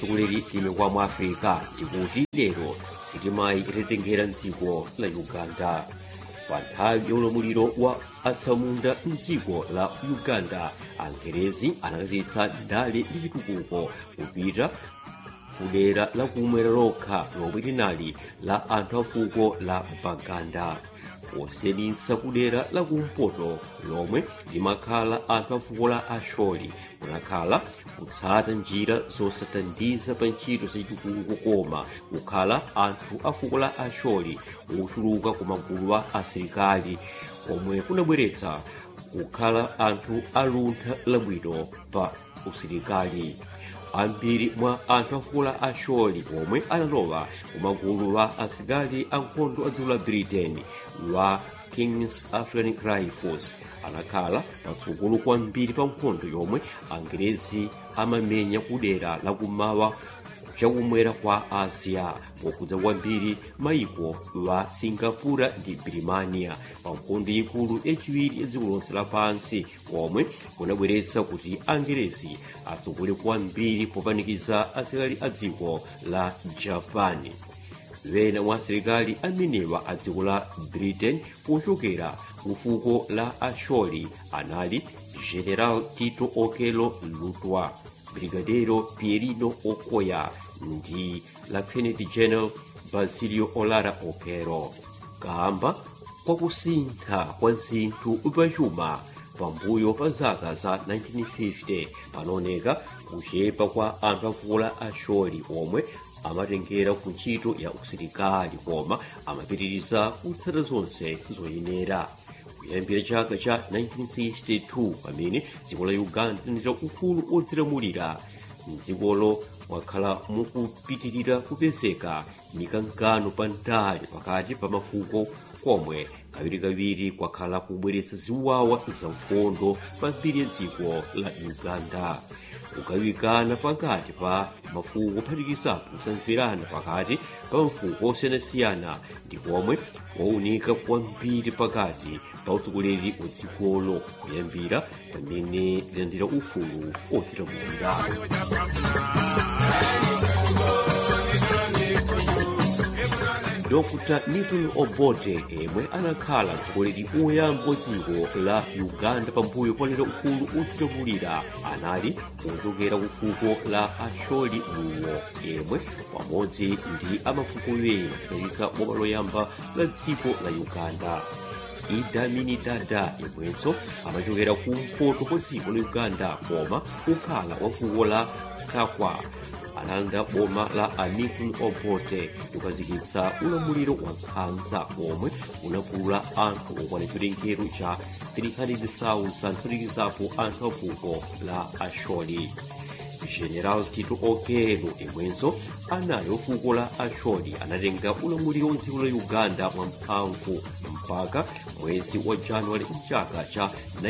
tsogoleri limekwa mu africa ndikuti lero sitimayi itatengera mdziko la uganda pa nthawi ya ulamuliro wa atsamunda mdziko la uganda angerezi anakazitsa ndale ndi chitukuko kupita kudera la kumwera lokha lomwe linali la anthu a fuko la baganda posiyeditsa kudera la kumpoto lomwe limakhala anthu a fuko la asholi kunakhala kutsata njira zosathandiza pa ntchito zachitukuko koma kukhala anthu a fuko la asholi ochuluka ku magulu a asilikali komwe kunabweretsa kukhala anthu aluntha labwino pa usilikali ambiri mwa anthu a fuko la asholi omwe analowa ku magulu a asilikali ankhondo a dziko la britain wa kings african rifles anakhala patsogolo kwambiri pa nkhondo yomwe angerezi amamenya kudera lakumawa chakumwera kwa asia pokhudza kwambiri maiko wa singapura ndi birimania pa nkhondo ikulu yachiwiri ya dziko lonse lapansi komwe kunabweretsa kuti angerezi atsogole kwambiri popanikiza asilikali a dziko la japani wena mwa asilikali amenewa a dziko la britain pochokera ku fuko la asholi anali general tito okelo lutwa brigadero pierino okoya ndi lieutenant general basilio olara okero kamba kwakusintha kwa zinthu pachuma pambuyo pa zaka za 1950 panaoneka kuchepa kwa anthu a fuko la asholi omwe amatengera ku ntchito ya usilikali koma amapitiriza kutsata zonse zoyenera kuyambira chaka cha 1962 pamene dziko la uganda linachita ufulu odzilamulira mdzikolo mwakhala mukupitirira kupezeka mikangano pa ndale pakati pa mafuko komwe kawirikawiri kwakhala kubweretsa ziwawa za nkhondo pa mbiri ya dziko la uganda kugawikana pakati pa mafuko kuphatikizapo kusamverana pakati pa mafuko osiyanasiyana ndi komwe kwaunika kwambiri pakati pa utsogoleri wa dzikolo kuyambira pamene lilandira ufulu odzilamulira dr newton obote yemwe anakhala mtsogoleri woyamba wa dziko la uganda pambuyo polandira ufulu odzilamulira anali kuchokera ku fuko la asholi luwo yemwe pamodzi ndi amafuko ena kudalitsa boma loyamba la dziko la uganda idamini dada yemwenso amachokera kumpoto kwa dziko la uganda koma kukhala wa fuko la kakwa analanda boma la anifun obote kukhazikitsa ulamuliro wa nkhanza omwe unagula anthu okwana chiwerengero cha 300,000 kuphatikizapo anthu a fuko la asholi general tito okelo imwenso anali ofuko la asholi anatenga ulamuliro wa dziko la uganda mwamphamvu mpaka mwezi wa januwale mchaka cha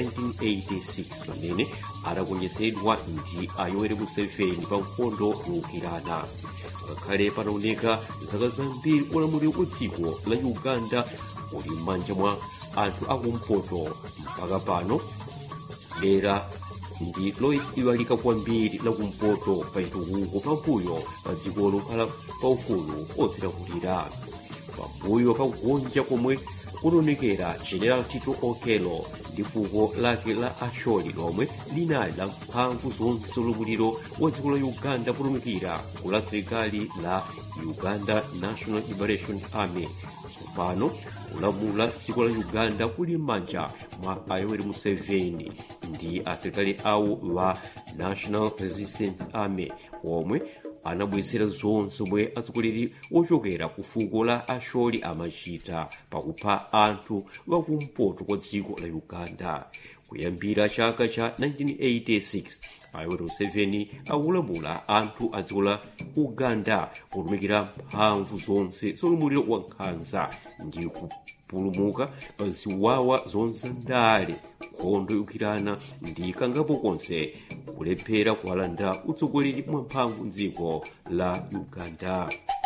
1986 pamene adagonjetsedwa ndi a yoweri museveni pa nkhondo yowukirana ngakhale panaoneka zaka zambiri ulamuliro wa dziko la uganda uli m'manja mwa anthu akumpoto mpaka pano dera ndi loyiwalika kwambiri lakumpoto pa chitukuko pambuyo pa dzikolo khala paufulu odzilamulira pambuyo pa kugonja komwe kunaonekera general tito okelo ndi fuko lake la asholi lomwe linali la mphamvu zonse ulamuliro wa dziko la uganda kutumikira ku la asilikali la uganda national liberation army tsopano kulamula dziko la uganda kuli m'manja mwa ayoweri museveni ndi asilikali awo wa national resistance army omwe anabwezera zonse omwe atsogoleri ochokera ku fuko la asholi amachita pakupha anthu wakumpoto kwa dziko la uganda kuyambira chaka cha 1986 ayoweri museveni akulamula anthu a dziko la uganda potumikira mphamvu zonse zaulamuliro wa nkhanza ndi kupulumuka pa ziwawa zonse ndale nkhondo yowukirana ndi kangapo konse kulephera kuwalanda utsogoleri mwamphamvu mdziko la uganda